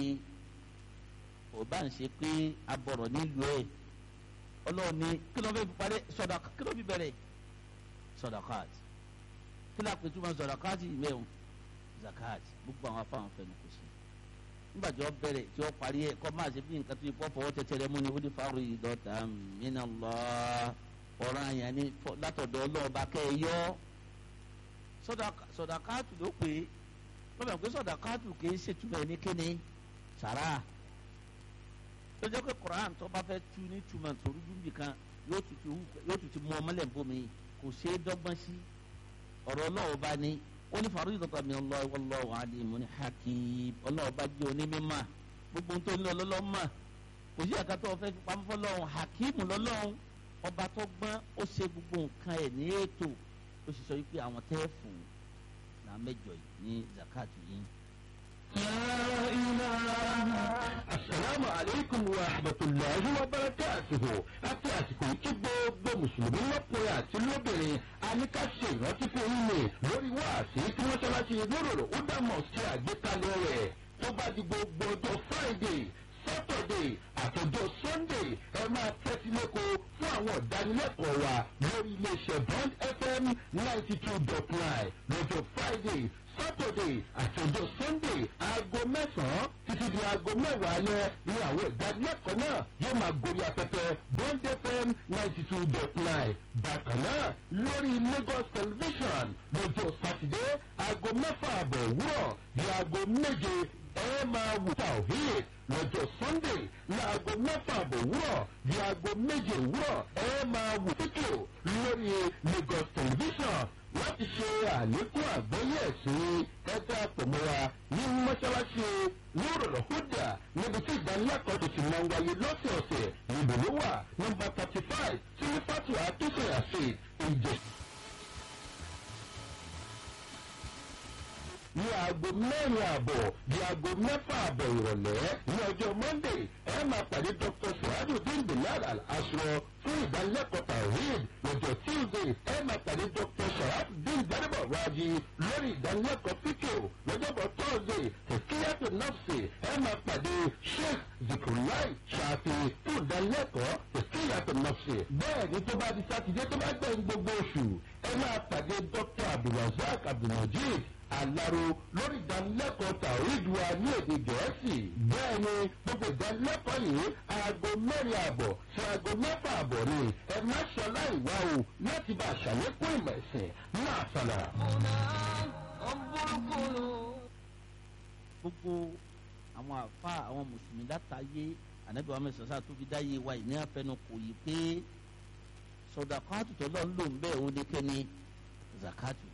Speaker 1: ìbáǹṣe pé abọ̀rọ̀ nílùú ẹ̀ ọlọ́run ní kí ló fẹ́ fi parí sọ̀dọ̀ká kí ló fi bẹ̀rẹ̀ sọ̀dọ̀káàt kí ló àpètú máa sọ̀dọ̀káàt ìmẹ̀hùn zakat gbogbo àwọn afáwọn fẹnu kò sí nígbà tí wọ́n bẹ̀rẹ̀ tí wọ́n parí ẹ̀ kọ́ máa ṣe bí nǹkan tó yẹ kó fọwọ́ tẹ̀tẹ̀rẹ̀ mú ni ó ní fáwọn ìdọ̀tà mìíràn lọ ọ̀ràn àyàn ní látọ̀dọ̀ ọlọ́ọ̀bá kẹ́ ẹ yọ sọ̀dọ̀káàt ló pé lọ́bẹ̀ pé sọ̀dọ̀káàt kì í ṣètúmọ̀ ní kíni sàrà tó jẹ́ pé Quran tó bá fẹ́ tu ní túmọ̀ torí dúbì kan yóò tutù mú ọmọlẹ̀ bomi kò ṣe é dọ́gbọ́n sí ọ̀rọ̀ ọlọ́wọ́ bá ní ó ní faridatan min Allah wallahu alimun hakim ọlọ́wọ́ bá jẹ́ onímọ̀ gbogbo tó ní ọlọ́lọ́ mọ̀ kò sí ẹ̀ka tó fẹ́ fi pamọ́ fọlọ́hún hakim lọ́lọ́hún ọba tó gbọ́n ó ṣe gbogbo nǹkan ẹ̀ ní ètò ó sì sọ wípé àwọn tẹ́ fún náà mẹ́jọ yìí ní zakat yìí.
Speaker 2: Assalamu alaikum wa rahmatullahi wa barakatuhu. Àti àsìkò tí gbogbo Mùsùlùmí lọ́kùnrin àti lóbìnrin àníkàṣe ìrántí fún yín ni lórí wáàsí tí mọ́ṣáláṣí lóròrò ó dá mọ̀ sí àgbékalẹ̀ rẹ̀ tó bá di gbogbo ọjọ́ Friday sátọ̀dé àtọjọ́ sunday ẹ máa tẹ́tí lóko fún àwọn ìdánilẹ́kọ̀ọ́ wa lórí iléeṣẹ́ bond fm ninety two dot nine lọ́jọ́ friday saturday àtọjọ́ sunday aago mẹ́sàn-án títí di aago mẹ́wàá alẹ́ ní àwọn ìdánilẹ́kọ̀ọ́ náà yóò máa gorí afẹ́fẹ́ bond fm ninety two dot nine bákan náà lórí lagos television lọ́jọ́ sátidé aago mẹ́fà àbọ̀ òwúrọ̀ di aago méje ẹ máa wù tàwíìd lọ́jọ́ sunday láago mẹ́fà àbọ̀ òwúrọ̀ di aago méje òwúrọ̀ ẹ máa wù fídíò lórí lagos television láti ṣe àlékún àgbọ́yé ẹ̀sìn ẹgbẹ́ àpòmọ́ra ní mọ́ṣáláṣí lóòrọ̀ húdà níbi tí ìdánilẹ́kọ̀ọ́ tó ti máa ń wáyé lọ́sẹ̀ọ̀sẹ̀ níbo ló wà nọmba thirty five sílífàtù àtúnṣe àṣẹ ìjẹ. ní aago mẹ́rin àbọ̀ di aago mẹ́fà àbọ̀ ìrọ̀lẹ́ ní ọjọ́ monday ẹ máa pàdé dr suhadu dindinlad al-asro fún ìdánilẹ́kọ̀ọ́ tawhid lọ́jọ́ tuesday ẹ máa pàdé dr sharaf dindinlad raji lórí ìdánilẹ́kọ̀ọ́ fíkò lọ́jọ́bọ̀ thursday tẹ̀síyàtò nọ́ọ̀sì ẹ máa pàdé sheikh zikrulai ṣàfi fún ìdánilẹ́kọ̀ọ́ tẹ̀síyàtò nọ́ọ̀sì bẹ́ẹ̀ ni tó bá di sátidé tó bá gbẹ̀yìn gbogbo oṣù ẹ máa pàdé dr abdulrasaq abdulmajid alaro lórí ìdánilẹ́kọ̀ọ́ tàwíìdù wa ní èdè gẹ̀ẹ́sì bẹ́ẹ̀ ni gbogbo ìdánilẹ́kọ̀ọ́ yìí aago mẹ́rin àbọ̀ sí aago mẹ́fà àbọ̀ ni ẹ má ṣọláì wá o láti bá àṣàlékún ìmọ̀ ẹ̀sìn náà sọ̀nà.
Speaker 1: gbogbo àwọn àfa àwọn mùsùlùmí látàyé ànábì wa mẹsàn sáà tó fi dáyé wa ìní àfẹnu kò yí pé sọdàkọ́ àtútọ́ lọ́n ló ń bẹ́ẹ̀ ó ní kẹ́ni zakatu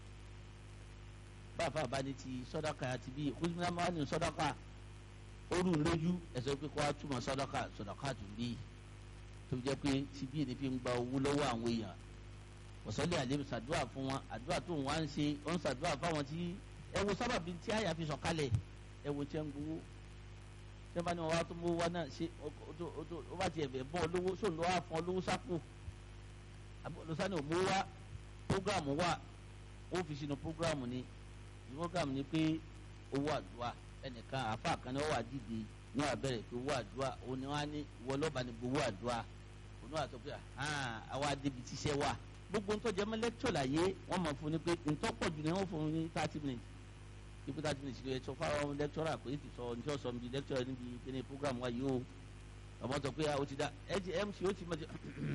Speaker 1: báfa bá ní ti sọdọ́ka àti bíi kùsùnmí máa ní sọdọ́ka orú lójú ẹ̀sọ́ pé kó wá túmọ̀ sọdọ́ka sọdọ́ka tún bí tó jẹ́ pé ti bí ní fi ń gba owó lọ́wọ́ àwọn èèyàn wọ́sọ́lẹ̀ àlẹ́ sàdúrà fún wọn àdúrà tó ń wá ń ṣe ó ń sàdúrà fáwọn tí ẹ wo sábàbí tí àyà fi sọ̀kalẹ̀ ẹ wo tiẹ̀ ń gbowó tẹ́ bá ní wọn wá tó mú wá náà ṣe ó bá tiẹ̀ bẹ̀ bọ́ olówó sóun ló wá fún olówó sápò lọ́sàn-án ò mú wá prógráàmù wà ó fi sínú prógráàmù ni program ni pé owó àdúrà ẹnìkan àfa kan ní owó àdìdì ní abẹ́rẹ́ pé owó àdúrà òun ni wọ́n á ní ìwọ lọ́ba ní gbowó àdúrà òun náà sọ pé àwa débi tíṣẹ́ wà gbogbo ń tọ́jú ẹmọ lẹ́kítọ̀ láyé wọ́n mọ̀ fún ni pé ntọ́pọ̀ jù ni wọ́n fún ní thirty minutes ibi thirty minutes ló yẹ sọ fáwọn lẹ́kítọ̀rà pé ti sọ ní ọ̀sán níbi lẹ́kítọ̀rà níbi kíní program wa yìí o ọmọ sọ pé ó ti da mc yóò ti máa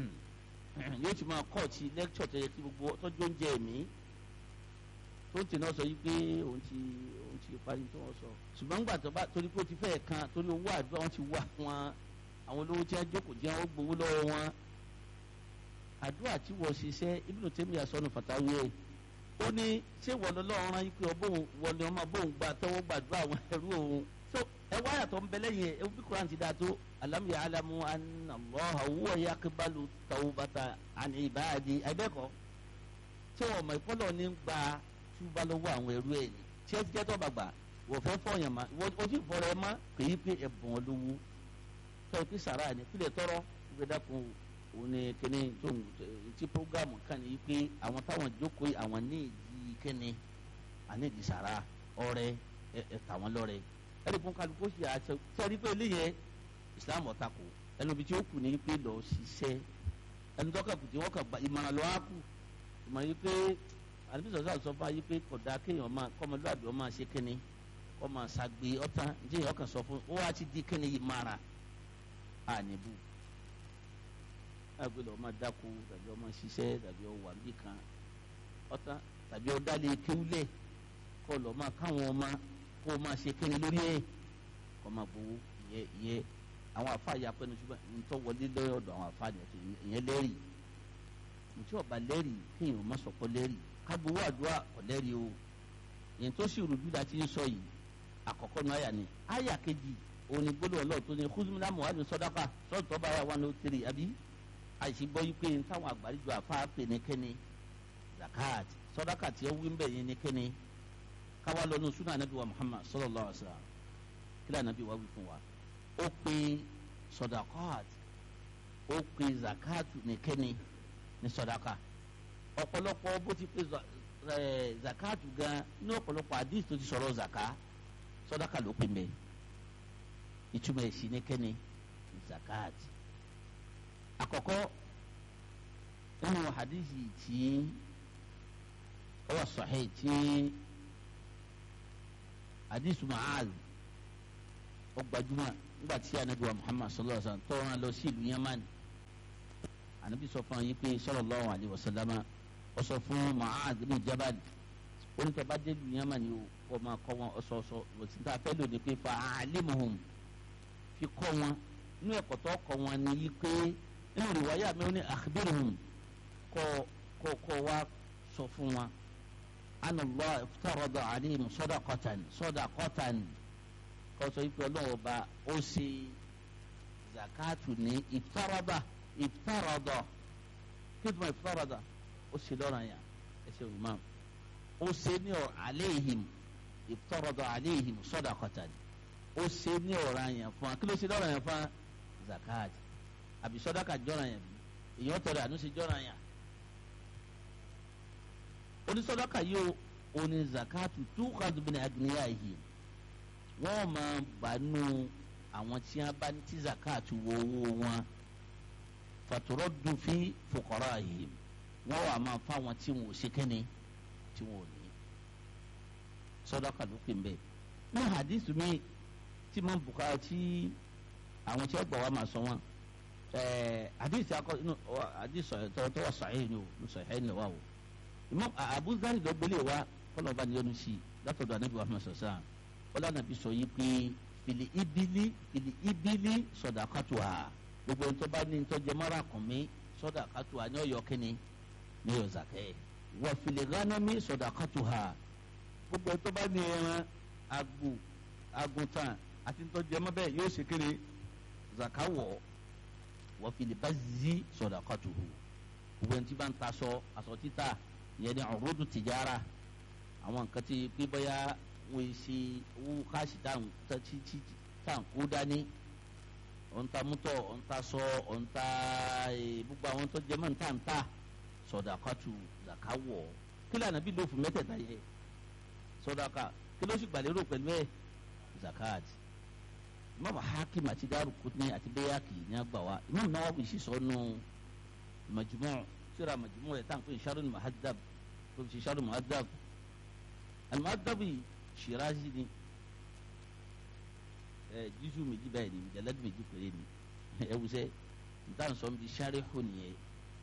Speaker 1: yóò ti máa kọ́ ti lẹ́kítọ̀ tó yẹ kí gbogbo tọ́jú oúnjẹ mi tó ń tẹ̀lé ọ sọ yìí pé òun ti òun ti parí tó wọ́n sọ ṣùgbọ́n nígbà tó bá torí pé ó ti fẹ́ẹ̀ kan torí owó àdúrà wọn ti wá wọn àwọn olówó tí wọ́n jókòó jẹ́ wọ́n gbowó lọ́wọ́ wọn àdúrà tí wọ́n ṣiṣẹ́ ibùdó tẹ́mi àsọnù fàtàwé ẹ̀ ó ní ṣé wọ́n lọ́wọ́ rán yín pé ọbọ̀n wọ́n ni ọmọ bóun gba tẹ́wọ́ gbàdúrà àwọn ẹrú òun so ẹ wá yàtọ̀ ń bẹ lẹ́yìn ẹ bí kuran ti da tó alam ya alamu anallah huwa yaqibalu tawbata an ibadi ẹgbẹ́kọ̀ tí wọ́n mọ̀ ìpọ́lọ̀ ní gba túbá lọ́wọ́ àwọn ẹrú ẹ̀ ní tí ẹ ti jẹ́ tó bàgbà wọ́n fẹ́ fọyàn ma wọ́n ti fọrọ ẹ ma kì í pé ẹ̀bùn olówó tọ́ ẹ pé sàrà ni kílẹ̀ tọrọ ìgbẹ́ dàkún òun ni kíní tó ń ti programu kan ní pé àwọn táwọn jókòó àwọn ní ìdí kíní àní ìdí sàrà ọrẹ ẹ tàwọn lọrẹ ẹni fún kálukú ṣe àṣẹ sẹ́rí pé eléyẹ Islam ọ̀tá kù ẹnu ibi tí ó kù ní pé lọ́ọ́ ṣiṣẹ́ ẹni tó kà kù tí wọ́n kà ìmọ̀ràn lọ́wọ́ á kù ìmọ̀ràn yìí pé àdébí sọ̀sọ́ àti sọ́fà yìí pé kọ̀dá kéèyàn máa kọ́mọlúwàbí ọmọ ṣe kíni kọ́ máa ṣàgbé ọ̀tán ǹjẹ́ èèyàn kàn sọ fún ó wá ti di kíni yìí mara àníbù àgbẹ̀ lọ́ọ́ máa dáko tàbí ọmọ ṣiṣẹ́ tàbí ọwà níbì kan ọ̀tán tàbí ọ̀dálẹ̀ kéwúlẹ̀ kọ́ lọ́ọ́ máa káwọn ọmọ kó o máa ṣe kíni lórí ẹ̀ kọ́ máa gbowó ìyẹ́ ìyẹ́ àwọn àfáà yà pẹ́nu ṣùgbọ́n ntọ́ wọlé lọ́dọ̀ àwọn àfáà ìyẹn lẹ́rìí ntí ọba lẹ́rìí kéèyàn má sọ̀kọ́ lẹ́rìí kágbowó àdúrà ọ̀lẹ́rì o yẹn tó sì rújú la ti ń sọ yìí àkọ́kọ́ ní àyà ni àyà kejì òní gbọ́dọ̀ ọlọ́ọ̀ tó ní kúzùmílá muhammed sọ́dáka sọ́ọ̀tù tọ́ba àyà wà ní òtírì àbí àìsí gbọ́ yìí pé táwọn àgbàlejò àfa pè ní kẹ́ni zakat sọ́dáka tí ó wí ń bẹ̀ yẹn ní kẹ́ni káwá lọ́nu súnà anabi wa muhammad sallallahu alaihi wasallam kílà anabi wa wí fún wa ó pe sọ́dákat ó pe zakat ní kẹ́ni ní sọ́dáka ọ̀pọ̀lọpọ̀ bó ti pé zakatu gan ní ọ̀pọ̀lọpọ̀ hadith tó ti sọ̀rọ̀ zaka sọ́dáka ló pè mẹ́ ìtumọ̀ èsì ní kẹ́ni zakat àkọ́kọ́ nínú hadithi tí ó wà sahih tí hadithu Mu'adh ó gbajúmọ̀ nígbà tí anabi wa Muhammad sallallahu alaihi wa sallam tó rán lọ sí ìlú Yaman anabi sọ fún yín pé sallallahu alaihi wa sallama ó sọ fún Mu'adh bin Jabal onítọ̀bá délu Yaman yìí kọ́ máa kọ́ wọn ọ̀sọ̀ọ̀sọ̀ òtí tá a fẹ́ lò ní pé fa alimuhum fi kọ́ wọn inú ẹ̀kọ́ tó kọ́ wọn ni yí pé nínú ìwáyà mi ó ní akhbiruhum kọ́ kọ́ kọ́ wa sọ fún wa anna Allah iftarada alayhim sadaqatan sadaqatan kọ́ sọ pé ọlọ́wọ́ bá ó ṣe zakatu ní iftarada iftarada kí ló ma iftarada ó ṣe lọ́rọ̀ yẹn ẹ ṣe wù máa ó ṣe ní ọ aleihim iftarada aleihim sadaqatan ó ṣe ní ọ̀ràn yẹn fún wa kí ló ṣe lọ́rọ̀ yẹn fún wa zakat àbí sọ́dáka jọ́ràn yẹn bí èèyàn tọrọ àánú ṣe jọ́ràn yẹn onísọ́dáka yìí ó ní zakatu tukhadhu min aghniyahim wọ́n máa bánú àwọn tí wọ́n bá ní tí zakatu wọ owó wọn faturaddu fi fuqara'ihim wọ́n wà máa fáwọn tí wọn ò ṣe kẹ́ni tí wọn ò ní sọdọkà ló pè ń bẹ ní hadith mi tí mo bùkà tí àwọn tí wọn gbọ́ wa máa sọ wọn ẹẹ hadith akọ inú hadith sọ tọ tọwọ sahih ni o ní sahih ni wa o imam Abu Dharr ló gbélé wa kọlọ bá ní yọnu sí i látọ̀dọ̀ anabi wa sọ sáà wọlé anabi sọ yìí pé fìlì ibili fìlì ibili sadaqatuha gbogbo ntọ́ bá ní ntọ́ jẹmọ́ra kùn mí sadaqatuha ní ọ̀yọ́ kínní ní ọ̀yọ́ zakẹ́ wọ́n fìlì gánàmí sadaqatuha gbogbo ẹ̀ tó bá ní ẹran agbo aguntan àti ntọ́jú ẹmọ bẹ́ẹ̀ yóò ṣe kéré zakawọ̀ wọ́n fi lè bá zi sadaqatuhu gbogbo ẹni tí bá ń ta aṣọ aṣọ títà ìyẹn ní urudu tijara àwọn nǹkan tí pé bóyá wọ́n ṣe owó káàsì tá à ń kó dání ọ̀ǹta mútọ̀ ọ̀ǹta sọ ọ̀ǹta gbogbo àwọn tó jẹ́ mọ́ ń tà ń tà sadaqatu zakawọ̀ kí lànà bí lófin mẹ́tẹ̀ẹ̀ta yẹ sọdaka kí ló sì gbàlérò pẹ̀lú ẹ̀ zakat imam hakim àti darukutni àti bayaki ní àgbà wa imam nawawi sì sọ nù majmu' síra majmu' rẹ̀ tá à ń pè sharul muhaddab tó fi sharul muhaddab al-muhaddab shirazi ni ẹ jísù méjì báyìí ni jalad méjì péré ni ẹ wusẹ nta sọ mi sharihu nìyẹn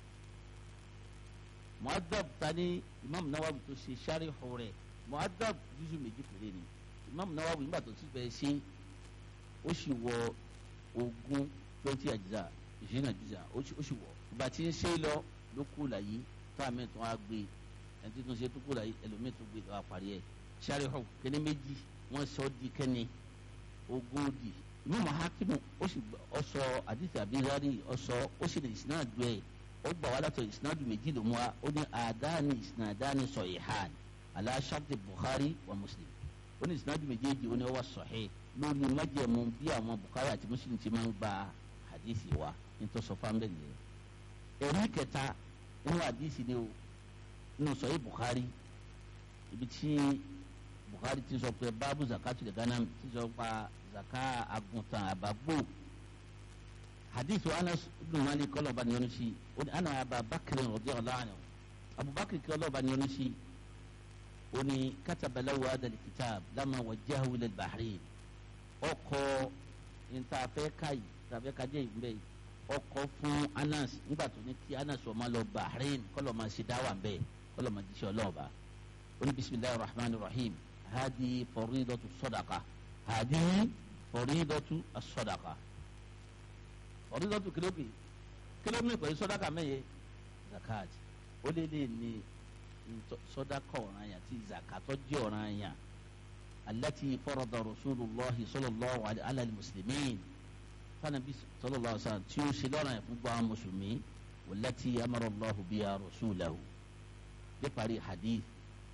Speaker 1: muhaddab tani imam nawawi tó ṣe sharihu rẹ̀ muadab juzu méjì péré ni imam nawawi nígbà tó ti bẹ ṣe ó sì wọ ogún twenty àjíjà ìṣẹ́nà àjíjà ó sì wọ ìgbà tí ń ṣe lọ ló kú láyé fáàmì tó wá gbé ẹni tí tó ń ṣe tó kú láyé ẹlòmíì tó gbé tó wá parí ẹ ṣàríhù kẹ́ni méjì wọ́n sọ di kẹ́ni ogún di imam hakimu ó sì ọsọ àdìsí abirari ọsọ ó sì ní ìsìnàdù ẹ ó gbà wá látọ̀ ìsìnàdù méjì ló mú wa ó ní àdáni ìsìnàdáni sọ ìhàn ala sharti bukhari wa muslim ó ní sinadu méjèèjì ó ní ó wà sahih lórí májẹ̀mú bí àwọn bukhari àti muslim ti máa ń gba hadithi wa nítorí sọ fún abẹ́lẹ̀ ẹ̀rí kẹta nínú hadithi ni o nínú sahih bukhari ibi tí bukhari ti sọ pé báàbù zakatu lè gánà ti sọ pa zaka aguntan àbágbó hadithi wa anas ibn malik kọlọba ni wọn si ó ní ana abubakar radiyallahu anhu abubakar kọlọba ni wọn si oni katabalawo adali kitab lama wajahu ilẹ̀ bahrain ọkọ̀ ntaafẹ́ kayi ntaafẹ́ kajẹ́ ìgbẹ́ yìí ọkọ̀ fún anas nígbà tó ní kí anas ọmọ lọ bahrain kọlọ̀ máa ṣe dáwà bẹ́ẹ̀ kọlọ̀ máa jíṣẹ́ ọlọ́ọ̀ba oni bisimilahi rahman rahim hadi faridatu sadaqa hadi faridatu sadaqa faridatu kilobi kilomi pẹ̀lú sadaqa mẹ́yẹ zakat ó lé lé ní sọdaka ọ̀ràn yẹn àti zakatọ jẹ́ ọ̀ràn yẹn alati farada rasulullahi sallallahu alayhi ala muslimin fanabi sallallahu alayhi wa sallam tí ó ṣe lọ́ràn yẹn fún gbọ́n mùsùlùmí wàlati amara allahu biya rasulahu bí parí hadith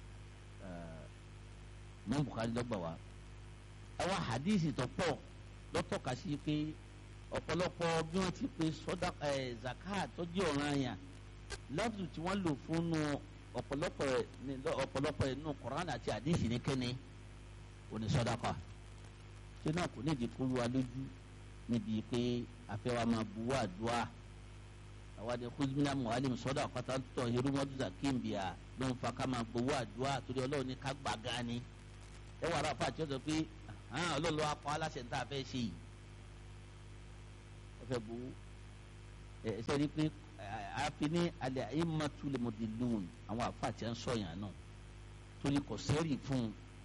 Speaker 1: mọ bukari lọ́gbà wa àwọn hadith tó pọ̀ lọ́tọ̀ka sí pé ọ̀pọ̀lọpọ̀ bí wọ́n ti pe sọdaka zakat tó jẹ́ ọ̀ràn yẹn lọ́dù tí wọ́n lò fún un ọ̀pọ̀lọpọ̀ ọ̀pọ̀lọpọ̀ inú Quran àti àdìsí ní kẹ́ni òní sọ́dákà ṣé náà kò nídìí kó wa lójú níbi pé àfẹ́wà máa buwọ́ àdúrà àwọn àti kúzmínà muhalim sọ́dọ̀ àpáta tọ̀ irúmọ́dúnrún kíńbíà ló ń fa ká máa buwọ́ àdúrà torí ọlọ́run ní ká gbà gan ni ẹ wà ráfà tí ó sọ pé ọlọ́run ló wá pa aláṣẹ ní tá a fẹ́ ṣe yìí ẹ fẹ́ buwọ́ ẹ ṣe rí i pé àfi ní alẹ́ ayématulẹ̀ mọ̀dìlún àwọn àfà tí a ń sọ̀yàn náà torí kò sẹ́rì fún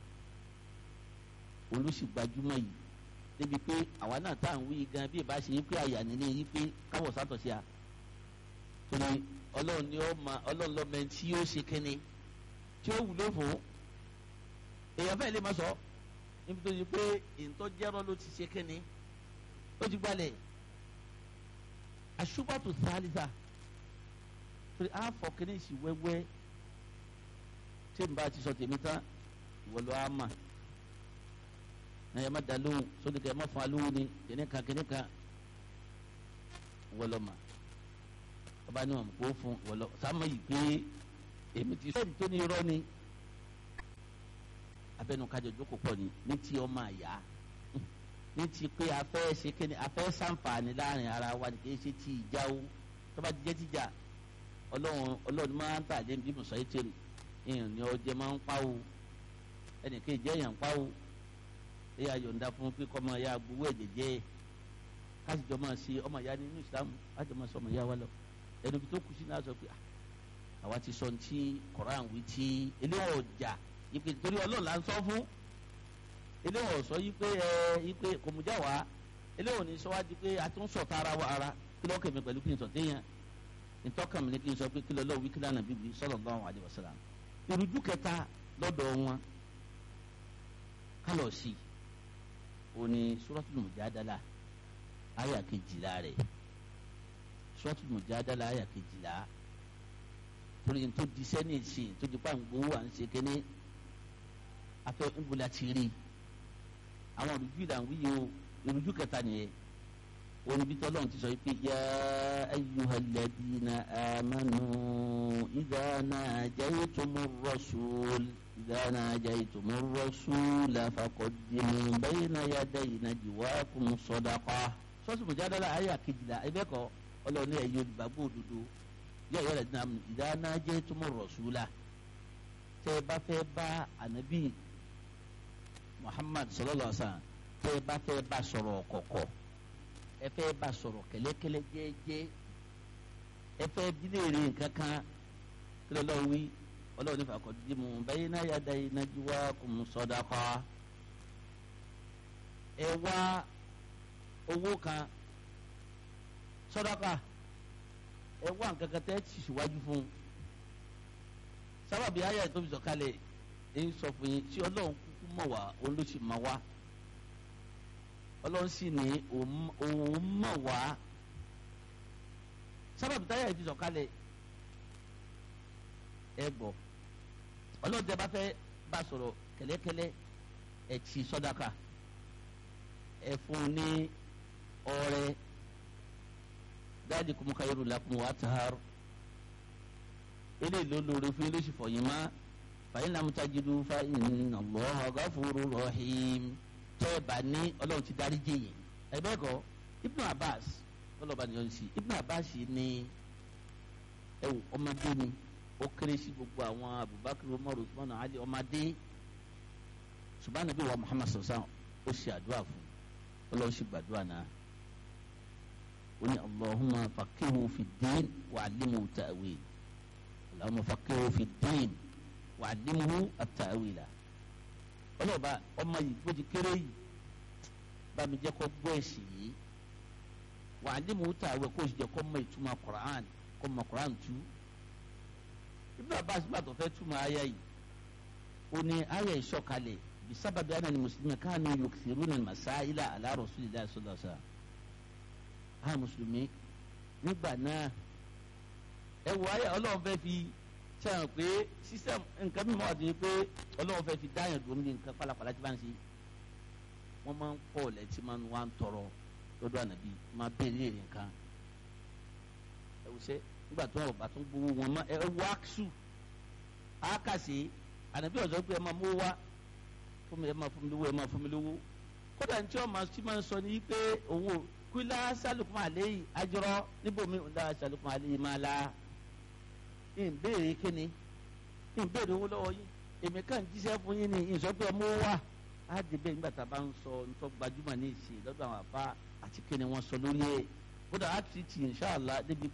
Speaker 1: un olùsìgbàjúmọ̀ yìí débi pé àwa náà tá à ń wí gan bí ìbá ṣe yí pé àyà nílé yí pé káwọ̀ sátọ̀ sí a torí ọlọ́run ni ó ma ọlọ́run lọ́mọ ẹni tí yóò ṣe kẹ́ni tí ó wúlò fún èèyàn fẹ́ẹ́ lè má sọ níbi tó yí pé ìtọ́jẹ́rọ́ ló ti ṣe kẹ́ni ó ti gbalẹ̀ àṣùbàtò sálísà torí àfọ̀ kẹ́ni sì wẹ́wẹ́ tí n bá ti sọ tèmi tán ìwọ ló á mà na yẹ ma da lóhùn sóni kẹ ma fa lóhùn ni kìnìún kan kìnìún kan wọlọ ma ọba ni wọn kó fún wọlọ sáma yìí pé èmi ti sẹ́ni tó ní irọ́ ni abẹnú kájọ jókòó pọ̀ ni ní ti ọmọ àyà ní ti pé afẹ́ ṣe kéde afẹ́ sàǹfààní láàrin ara wa ni kìí ṣe ti ìjà o tọ́ba ti jẹ́ tìjà ọlọ́run ọlọ́run máa ń tà dé bí mo sọ yìí tèrè èèyàn ni ọjẹ́ máa ń pa o ẹnì kejì èèyàn ń pa o ẹ yà yọ̀ǹda fún pé kọ́ máa ya gbowó ẹ̀jẹ̀ jẹ́ káṣí jọ máa ṣe ọmọ ìyá nínú ìsìlámù láti máa sọ ọmọ ìyá wa lọ ẹnu bí tó kù sí náà sọ pé àwa ti sọ ti koran wí tí eléwọ̀n ọjà ìpè torí ọlọ́run là ń sọ fún eléwọ̀n sọ yí pé ẹ yí pé kò mú já wa eléwọ̀n ní sọ wá di pé a tún sọ ta ara wa ara kí lọ́ọ́ kẹ̀mí pẹ̀lú kí n sọ téèyàn ìtọ́kàmì ni kí n sọ pé kí lọ́ọ́ wí kí lánàá bíbí sallallahu alaihi wasallam ìrújú kẹta lọ́dọ̀ wọn kálọ̀ sí i oni suratul mujadala aya kejìlá rẹ̀ suratul mujadala aya kejìlá torí tó di sẹ́ni ìsìn tó di pàǹgbó à ń ṣe kéne afẹ́ ńbula ti rí àwọn olùjú ìlànà wíyí o olùjú kẹta nìyẹn oníbi tí ọlọ́run ti sọ pé ya ayyuhal ladina amanu idha najaytumur rasul. إذا ناجيتم الرسول فقدموا بين يدي نجواكم صدقة sọ́ọ̀sì mùjádàlá ayé àkejìlá ẹgbẹ́ kọ́ ọlọ́ọ̀ni ẹ̀yẹ olùgbàgbọ́ òdodo yẹ ẹ̀yẹ rẹ̀ dínà ìdá najaytum rọ̀ṣúlà tẹ́ ẹ bá fẹ́ bá ànábì Muhammad sallallahu alaihi wasallam tẹ́ ẹ bá fẹ́ bá sọ̀rọ̀ kọ̀kọ̀ ẹ fẹ́ bá sọ̀rọ̀ kẹ́lẹ́kẹ́lẹ́ jẹ́ẹ́jẹ́ ẹ fẹ́ bílẹ̀ rẹ̀ nǹkan kan kí lọ́ọ́ wí ọlọ́run nífa kọ́ di mu bẹ́yìn náà yá da iná jí wá kùn sọ́dákọ́ ẹ wá owó kan sọ́dákọ́ ẹ wá nǹkan kan tẹ́ ti síwájú fún sábàbí ayé tó fi sọ̀kalẹ̀ ẹ̀ ń sọ fún yín tí ọlọ́run kúkú mọ̀ wá òun ló sì mọ̀ wá ọlọ́run sì ní òun mọ̀ wá sábàbí táyà fi sọ̀kalẹ̀ ẹ gbọ́ ọlọ́dẹ bá fẹ́ bá sọ̀rọ̀ kẹ́lẹ́kẹ́lẹ́ ẹ ti sọ́dáka ẹ fún ní ọrẹ dáàdi kùmù káyọ̀rù làkùmù wà tààrù eléyìí ló lóore fún ilé ìṣòfò yìí má fàyín lamutajidu fa inna Allaha ghafurur rahim tẹ́ ẹ bá ní ọlọ́run ti dárí jẹ́yìn ẹ bẹ́ẹ̀ kọ́ Ibn Abbas ọlọ́ba nìyọ́n sí Ibn Abbas ní ẹ wò ọmọdé ni ó kéré sí gbogbo àwọn abubakar umar usman ali ọmọdé ṣùgbọ́n nàbí wa muhammad sọ̀sán ó ṣe àdúrà fún ọlọ́run ṣe gbàdúrà náà ó ní allahumma faqihu fi din wa allimhu ta'wil allahumma faqihu fi din wa allimhu at-ta'wila ọlọ́ọ̀bá ọmọ yìí bó ti kéré yìí bá mi jẹ́ kó gbọ́ ẹ̀sìn yìí wa allimhu ta'wil kó o sì jẹ́ kó mọ ìtumọ̀ quran kó mọ quran tú ibùdó abbas bá tó fẹ́ túmọ̀ ayé yìí ó ní ayé ìṣọ̀kalẹ̀ bisababi anani mùsùlùmí káàní yukthiruna masáìlà ala rasulillahi sallallahu alaihi wasallam àwọn mùsùlùmí nígbà náà ẹ wọ ayé ọlọ́run fẹ́ fi sẹ́wọ̀n pé sísẹ́m nǹkan mímọ́ àti pé ọlọ́run fẹ́ fi dáyàn dùn ní nǹkan pálapàla tí bá ń ṣe wọ́n máa ń pọ̀ lẹ́tí máa ń wá ń tọrọ lọ́dọ̀ ànàbí máa béèrè nǹkan ẹ wò sẹ́ nígbà tó ọba tó ń gbowó wọn mọ ẹ wọ aksu akasi ànàbí ọ̀sọ́ pé ẹ máa mú wá fún mi ẹ máa fún mi lówó ẹ máa fún mi lówó kódà ní tí wọ́n máa ti máa ń sọ ní pé òun ò kúlá sálùkùn àléyìn ajọ́rọ́ níbomi ńlá sálùkùn àléyìn máa la ìbéèrè kíni ìbéèrè owó lọ́wọ́ yín èmi kàn jíṣẹ́ fún yín ní ìsọgbẹ́ mú wá á dé bẹ́ẹ̀ nígbà tá a bá ń sọ nítorí gbajúmọ̀ ní ìsìn lọ́dọ̀ àwọn àbá àti kíni wọ́n sọ lórí ẹ̀ kódà á ti tì inṣàlá débi